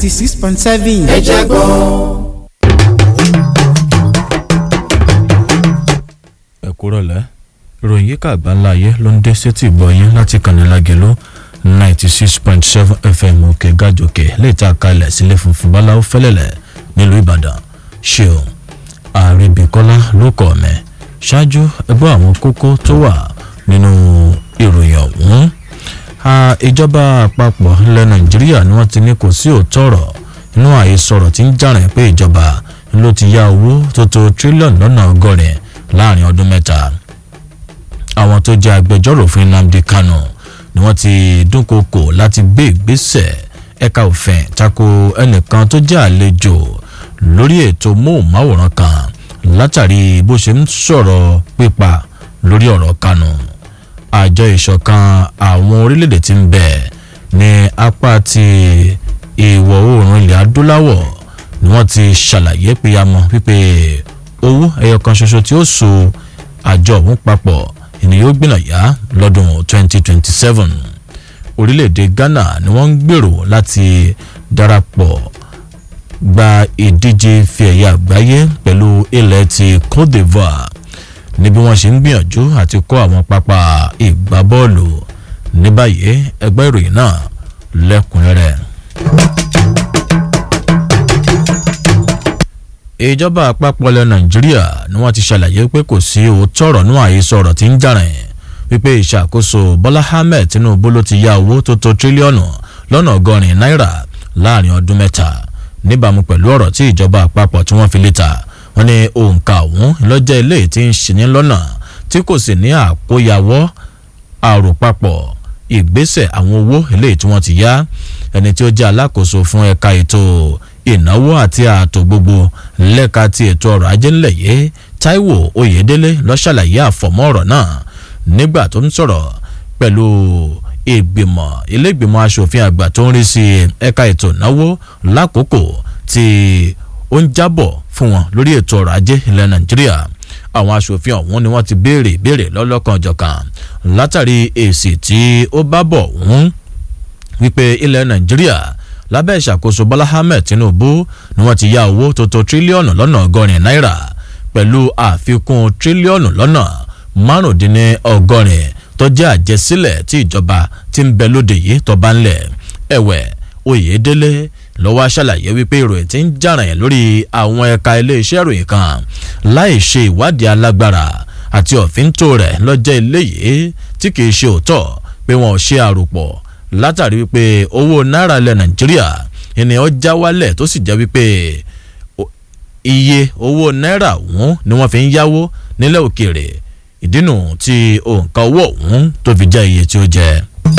ninety six point seven. ẹ jẹ́ gbọ́. ẹ kúrọ̀ lẹ́ ìròyìn yíká àgbáńlá ayé ló ń dé sétí ìgbọ̀yìn láti kànnì lágẹ̀lú ninety six point seven fm òkè gàjòkè lè ta kalẹ̀ sílé funfun báláwo fẹ́lẹ́lẹ̀ nílùú ìbàdàn ṣeun àríbíkọ́lá ló kọ̀ mẹ́ ṣáájú ẹgbẹ́ àwọn kókó tó wà nínú ìròyìn ọ̀hún ìjọba àpapọ̀ ilẹ̀ nàìjíríà ni wọ́n ti ní kò sí òótọ́ ọ̀rọ̀ inú àhesọ̀rọ̀ tí ń jàrìn pé ìjọba ló ti yá owó tó tó tírílíọ̀nù lọ́nà ọgọ́rin láàrin ọdún mẹ́ta àwọn tó jẹ́ agbẹjọ́rò fún nnamdi kanu ni wọ́n ti dúnkokò láti gbé ìgbésẹ̀ ẹ̀ka òfin tako ẹnìkan tó jẹ́ àlejò lórí ètò móhùnmáwòrán kan látàrí bó ṣe ń sọ̀rọ̀ pípa lórí ọ̀rọ̀ kanu àjọ ìṣọ̀kan àwọn orílẹ̀-èdè tí ń bẹ̀ ní apá ti ìwọ̀ oòrùn ilẹ̀ adúláwọ̀ ni wọ́n ti ṣàlàyé péyàmọ́ wípé owó ẹyọ kan ṣoṣo tí ó so àjọ ọ̀hún papọ̀ ènìyàn ó gbìnà yá lọ́dún 2027 orílẹ̀-èdè ghana ni wọ́n ń gbèrò láti darapọ̀ gba ìdíje fi ẹ̀yà àgbáyé pẹ̀lú ilẹ̀ ti cote divoire ní bí wọ́n ṣe ń gbìyànjú àti kọ́ àwọn pápá ìgbábọ́ọ̀lù ní báyìí ẹgbẹ́ ìròyìn náà lẹ́kùnrẹ́rẹ́. ìjọba àpapọ̀ ilẹ̀ nàìjíríà ni wọ́n ti ṣàlàyé pé kò sí òótọ́ ọ̀rọ̀ nú àhesọ ọ̀rọ̀ tí ń jàrìn wípé ìṣàkóso bọ́lá ahmed tinubu ló ti ya owó tó tó tírílíọ̀nù lọ́nà ọgọ́rin náírà láàrin ọdún mẹ́ta níbàámu pẹ̀lú ọ̀rọ̀ tí ìjọba àpapọ̀ tí wọ́n fi léta wọ́n ní òǹkà ọ̀hún lọ́jọ́ ilé tí ń ṣe ní lọ́nà tí kò sì ní àkóyawọ́ àròpapọ̀ ìgbésẹ̀ àwọn owó eléyìí tí wọ́n ti yá ẹni tí ó jẹ́ alákòóso fún ẹ̀ka ètò ìnáwó àti ààtò gbogbo lẹ́ka ti ètò ọrọ̀ ajé ńlẹ̀ yìí taiwo oyedele lọ́ṣàlàyé àfọ̀mọ́ ọ̀rọ̀ náà nígbà tó ń sọ̀rọ̀ pẹ̀lú ìgbìmọ̀ ilégbìmọ̀ asòfin àgbà tó ń rí sí ẹ̀ka ètò ìnáwó lákòókò tí ó ń jábọ̀ fún wọn lórí ètò ọrọ̀ ajé ilẹ̀ nàìjíríà àwọn asòfin ọ̀hún ni wọ́n ti béèrè béèrè lọ́lọ́kan ọ̀jọ̀kan látàrí èsì tí ó bá bọ̀ ọ̀hún wípé ilẹ̀ nàìjíríà lábẹ́ ìṣàkóso bọ́lá ahmed tinubu ni wọ́n ti ya owó tó tó tírílíọ̀nù lọ́nà ọgọ́rin náírà pẹ̀lú àfikún tírílíọ̀nù lọ́nà márùndínlọ́gọ́rin tó jẹ́ àjẹsílẹ̀ tí ìjọba ti ń bẹ lóde yìí tó bá ń lẹ̀ ẹ̀wẹ̀ oyèdélé lọ́wọ́ aṣàlàyé wípé ìròyìn ti ń jàràn yẹn lórí àwọn ẹ̀ka iléeṣẹ́ ìròyìn kan láì ṣe ìwádìí alágbára àti ọ̀fíntò rẹ̀ lọ́jọ́ eléyìí tí kìí ṣe òótọ́ pé wọn ò ṣe àròpọ̀ látàrí wípé owó náírà ilẹ̀ nàìjíríà ènìyàn já wálẹ̀ tó sì jẹ́ wípé iye owó náírà ọ̀hún ni wọ́n fi ń yáwó nílẹ̀ òkèèrè ìdínú tí òǹkà owó ọ̀hún tó fi jẹ́ iye tí ó jẹ́.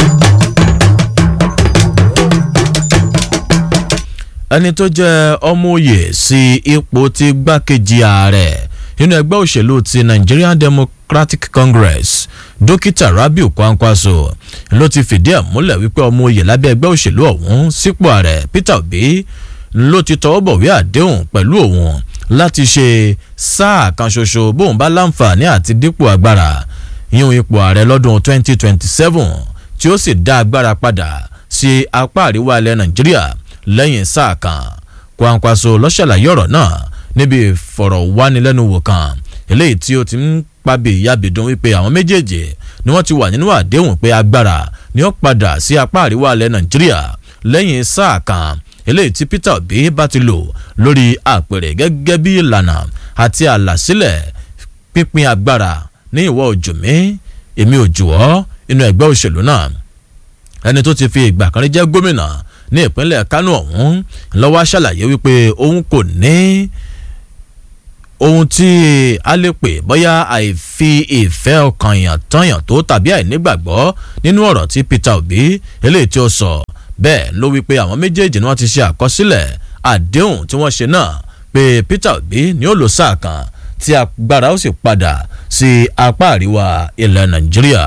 ẹni tó jẹ́ ọmọoyè sí ipò ti gbákejì ààrẹ nínú ẹgbẹ́ òṣèlú ti nigerian democratic congress dókítà rabiu kwankwaso ló ti fìdí ẹ̀ múlẹ̀ wípé ọmọoyè lábẹ́ ẹgbẹ́ òṣèlú ọ̀hún sípò ààrẹ peter obi ló ti tọwọ́ bọ̀wé àdéhùn pẹ̀lú òun láti ṣe sáà kan ṣoṣo bóun bá láǹfààní àti dípò agbára yíyún ipò ààrẹ lọ́dún 2027 tí ó sì dá agbára padà sí apá àríwá ilẹ̀ nàìjíríà lẹ́yìn sáà kan kwankwaso lọ́ṣàlàyé ọ̀rọ̀ náà níbi ìfọ̀rọ̀wánilẹ́nuwò kan eléyìí tí ó ti ń pàbí ìyábìdún wípé àwọn méjèèjì ni wọ́n ti wà nínú àdéhùn pé agbára ni ó padà sí apá àríwá ilẹ̀ nàìjíríà lẹ́yìn sáà kan eléyìí tí peter obi bá ti lò lórí àpèrè gẹ́gẹ́ bí ìlànà àti àlàsílẹ̀ pínpín agbára ní ìwọ òjò mi èmi òjò ọ́ inú ẹgbẹ́ òṣèlú náà ẹni tó ti fi ìgbà kan rí jẹ́ gómìnà ní ìpínlẹ̀ kánò ọ̀hún lọ́wọ́ ṣàlàyé wípé òun kò ní ohun tí a lè pè bóyá àìfi ìfẹ́ ọkàn yàn tányàn tó tàbí àìnígbàgbọ́ nínú ọ̀rọ̀ tí peter obi eléyìí tí ó sọ bẹ́ẹ̀ ló wípé àwọn méjèèjì ni wọ́n ti ṣe àkọsílẹ̀ àdéhùn tí wọ́n ṣe náà pé peter obi ni ó lò sáà kan tí agbára ó sì padà sí apá àríwá ilẹ̀ nàìjíríà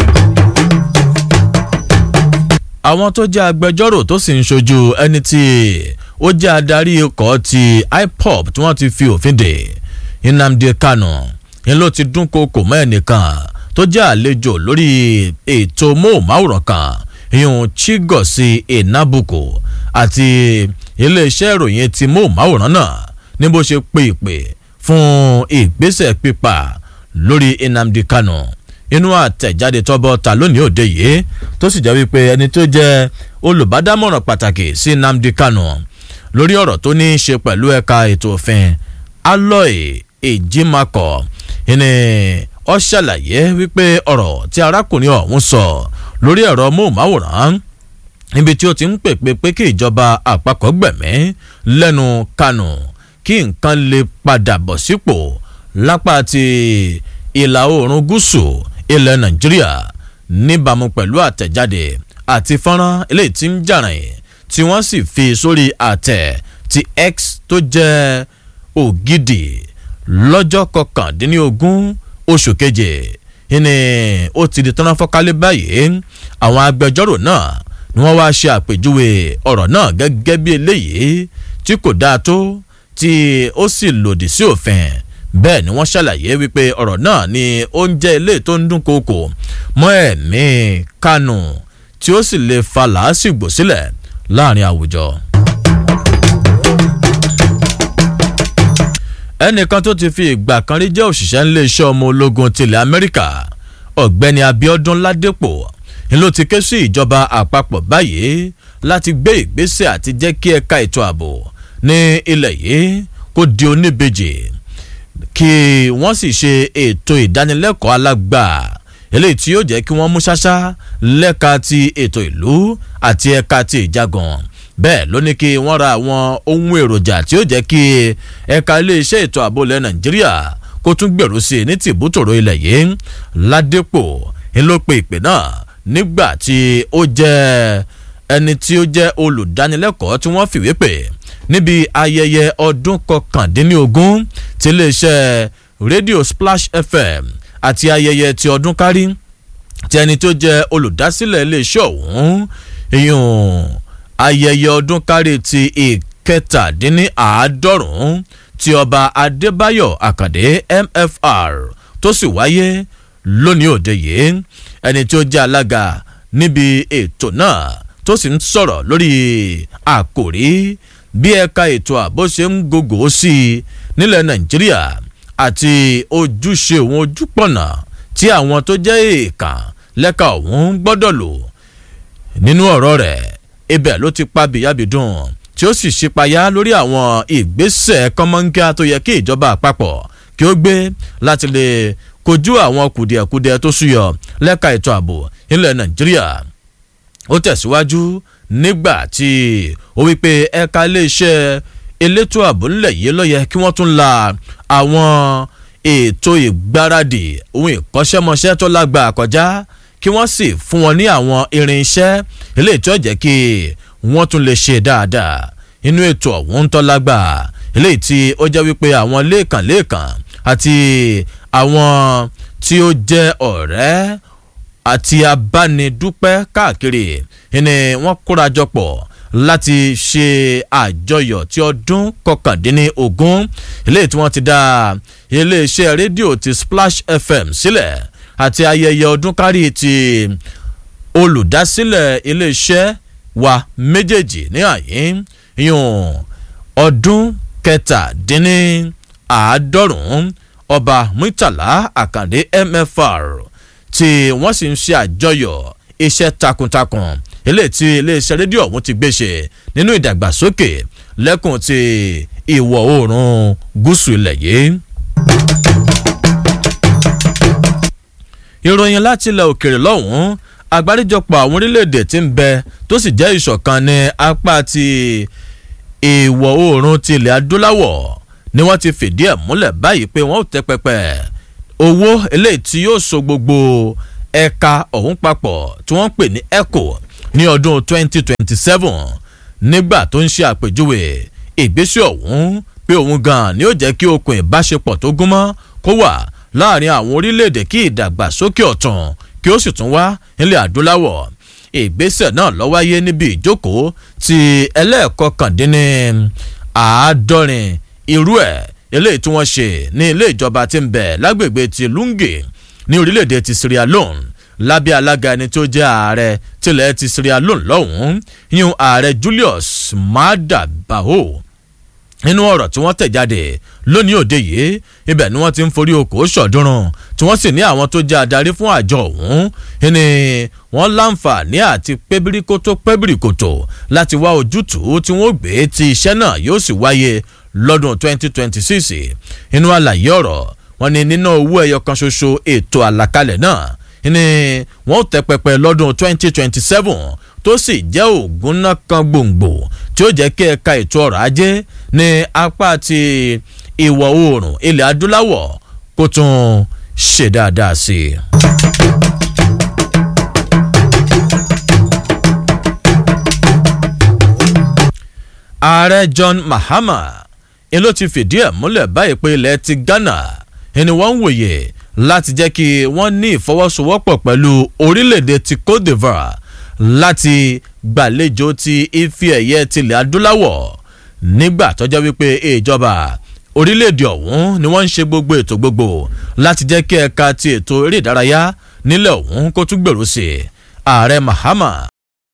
àwọn tó jẹ́ agbẹjọ́rò tó sì ń ṣojú ẹni tí ó jẹ́ adarí ikọ̀ ti ipop tí wọ́n ti fi òfin dè nnamdi kanu ń ló ti dún koko mọ́ ẹnìkan tó jẹ́ àlejò lórí ètò móhùnmáwòrán kan ìyún chigosi enabuko àti iléeṣẹ́ ìròyìn ti móhùnmáwòrán náà ní bó ṣe pé ìpè fún ìgbésẹ̀ pípa lórí Nnamdi Kanu inú àtẹ̀jáde tọ́bọ̀ ta lónìí òde yìí tó sì jẹ́ wípé ẹni tó jẹ́ olùbádámọ̀ràn pàtàkì sí Nnamdi Kanu lórí ọ̀rọ̀ tó ní í ṣe pẹ̀lú ẹ̀ka ètò òfin Aloy Ejimakọ ìní ó ṣàlàyé wípé ọ̀rọ̀ tí arákùnrin ọ̀hún sọ lórí ẹ̀rọ móhùnmáwòrán níbi tí ó ti ń pèpè pé kí ìjọba àpapọ̀ gbẹ̀mí lẹ́nu Kanu kí nǹkan lè padà bọ̀ sípò lápá ti ìlà oòrùn gúúsù ilẹ̀ Nàìjíríà níbàámu pẹ̀lú àtẹ̀jáde àti fọ́nrán eléyìí tí ń jàrìn tí wọ́n sì fi sórí àtẹ̀ ti X tó jẹ́ ògidì lọ́jọ́ kọkàndínlógún oṣù keje ìní ó ti di tọ́nà fọ́kálẹ̀ báyìí àwọn agbẹjọ́rò náà ni wọ́n wáá ṣe àpèjúwe ọ̀rọ̀ náà gẹ́gẹ́ bí eléyìí tí kò dáa tó tí ó sì lòdì sí òfin bẹ́ẹ̀ ni wọ́n ṣàlàyé wípé ọ̀rọ̀ náà ni ó ń jẹ́ ilé tó ń dún kókò mọ́ ẹ̀mí Kanu tí ó sì lè fa làásìgbò sílẹ̀ láàrin àwùjọ. ẹnìkan tó ti fi ìgbà kan rí jẹ́ òṣìṣẹ́ iléeṣẹ́ ọmọ ológun tilẹ̀ Amẹ́ríkà ọ̀gbẹ́ni Abíọ́dún Ládépò ni ló ti ké sí ìjọba àpapọ̀ báyìí láti gbé ìgbésẹ̀ àti jẹ́ kí ẹ̀ka ètò ààbò ní ilẹ̀ yìí kó di oníbejì kí wọ́n sì ṣe ètò ìdánilẹ́kọ̀ọ́ alágbà eléyìí tí yóò jẹ́ kí wọ́n mú ṣáṣá lẹ́ka ti ètò ìlú àti ẹ̀ka ti ìjagun bẹ́ẹ̀ ló ní kí wọ́n ra àwọn ohun èròjà tí ó jẹ́ kí ẹ̀ka iléeṣẹ́ ètò ààbò ilẹ̀ Nàìjíríà kó tún gbèrú sí i ní tìbútòrò ilẹ̀ yìí Ládépò ń ló pe ìpè náà nígbà tí ó jẹ́ ẹni tí ó jẹ́ olùdánilẹ́kọ̀ọ́ tí wọ́n fìwé pè níbi ayẹyẹ ọdún kọkàndínlógún ti iléeṣẹ́ rédíò Splash FM àti ayẹyẹ ti ọdún kárí tí ẹni tó jẹ́ olùdásílẹ̀ iléeṣẹ́ ọ̀hún ìyún ayẹyẹ ọdún kárí ti ìkẹtàdínníàádọ́rùn-ún ti ọba Adébáyọ̀ Àkàndé MFR tó sì wáyé lónìí òde yìí ẹni tí ó jẹ́ alága níbi ètò náà tó sì ń sọ̀rọ̀ lórí àkòrí bí ẹ̀ka ètò ààbò ṣe ń gògò sí i nílẹ̀ Nàìjíríà àti ojúṣe òun ojúpọ̀nà tí àwọn tó jẹ́ èèkàn lẹ́ka òun gbọ́dọ̀ lò nínú ọ̀rọ̀ rẹ̀ ibẹ̀ ló ti pa bìyàbìdùn tí ó sì ṣípayá lórí àwọn ìgbésẹ̀ kọ́mọ́nkíá tó yẹ kí ìjọba àpapọ̀ kí ó gbé láti lè kojú àwọn kùdìẹ̀kudiẹ tó súyọ lẹ́ka ètò ààbò nílẹ̀ Nàìjíríà ó tẹ̀síwájú nígbà tí ó wípé ẹ̀ka iléeṣẹ́ elétò ààbò ńlẹ̀ yìí ló yẹ kí wọ́n tún la àwọn ètò ìgbáradì ohun ìkọ́ṣẹ́mọṣẹ́ tó lágbà kọjá kí wọ́n sì fún wọn ní àwọn irinṣẹ́ eléyìí tó jẹ́ kí wọ́n tún lè ṣe dáadáa inú ètò ọ̀hún tó lágbà eléyìí tí ó jẹ́ wípé àwọn lẹ́ẹ̀kan lẹ́ẹ̀kan àti àwọn tí ó jẹ́ ọ̀rẹ́ àti abánidúpẹ́ káàkiri ni wọ́n kórajọ pọ̀ láti ṣe àjọyọ̀ tí ọdún kọkàndínlógún eléyìí tí wọ́n ti dá iléeṣẹ́ rédíò ti Splash FM sílẹ̀ àti ayẹyẹ ọdún kárí ti olùdásílẹ̀ iléeṣẹ́ wa méjèèjì ní àyín yún ọdún kẹtàdínláàádọ́rùn-ún ọba Murtala Àkàndé MFR tí wọ́n sì ń ṣe àjọyọ̀ iṣẹ́ takuntakun eléyìí tí iléeṣẹ́ rédíò ọ̀hún ti gbé ṣe nínú ìdàgbàsókè lẹ́kùn ti ìwọ̀ oòrùn gúúsù ilẹ̀ yìí. ìròyìn láti ilẹ̀ òkèèrè lọ́hùn-ún àgbáríjọpọ̀ àwọn orílẹ̀-èdè tí ń bẹ tó sì jẹ́ ìṣọ̀kan ní apá ti ìwọ̀ oòrùn ti ilẹ̀ adúláwọ̀ ni wọ́n ti fìdí ẹ̀ múlẹ̀ báyìí pé wọ́n ò tẹ́ pẹpẹ owó eléyìí tí yóò so gbogbo ẹ̀ka ọ̀hún papọ̀ tí wọ́n ń pè ní ECO ní ọdún 2027 nígbà tó ń ṣe àpèjúwe ìgbésẹ̀ ọ̀hún pé òun gan-an ni ó jẹ́ kí okùn ìbáṣepọ̀ tó gúnmọ́ kó wà láàrin àwọn orílẹ̀-èdè kí ìdàgbàsókè ọ̀tún kí ó sì tún wá nílẹ̀ adúláwọ̀ ìgbésẹ̀ náà ló wáyé níbi ìjókòó ti ẹlẹ́ẹ̀kọkàndínní àádọ́rin irú ẹ̀ eléyìí tí wọ́n ṣe ní ilé ìjọba tí ń bẹ lágbègbè ti Lungi ní orílẹ̀-èdè ti Sierra Leone lábẹ́ alága ẹni tó jẹ́ ààrẹ tilẹ̀ ti Sierra Leone lọ́hùn-ún yíyún ààrẹ Julius Maada Bio nínú ọ̀rọ̀ tí wọ́n tẹ̀ jáde lónìí òde yìí ibẹ̀ ni wọ́n ti ń forí oko ṣọ̀dúnrún tí wọ́n sì ní àwọn tó jẹ́ adarí fún àjọ ọ̀hún ni wọ́n láǹfààní àti pébíríkótó pébíríkótó láti wá ojútùú tí wọ́n gbé tí iṣẹ́ náà yóò sì wáyé lọ́dún 2026 inú àlàyé ọ̀rọ̀ wọn ni nínú owó ẹyọ kan ṣoṣo ètò àlàkalẹ̀ náà ni wọ́n tẹ́ pẹpẹ lọ́dún 2027 tó sì jẹ́ ògùn náà kan gbòǹgbò tí ó jẹ́ kí ẹ̀ka ètò ọrọ̀ ajé ní apá ti ìwọ̀ oòrùn ilẹ̀ adúláwọ̀ kó tún ṣe dáadáa sí i. ààrẹ John Mahama ni ló ti fìdí ẹ̀ múlẹ̀ báyìí pé ilẹ̀ ti Ghana ẹni wọ́n ń wòye láti jẹ́ kí wọ́n ní ìfọwọ́sowọ́pọ̀ pẹ̀lú orílẹ̀-èdè ti Cote d'Ivoire láti gbàlejò ti ife ẹ̀yẹ tilẹ̀ adúláwọ̀ nígbà tó jẹ́ wípé ìjọba orílẹ̀-èdè ọ̀hún ni wọ́n ń ṣe gbogbo ètò gbogbo láti jẹ́ kí ẹ̀ka ti ètò eré ìdárayá nílẹ̀ ọ̀hún kó tún gbèrú sí i ààrẹ Mahama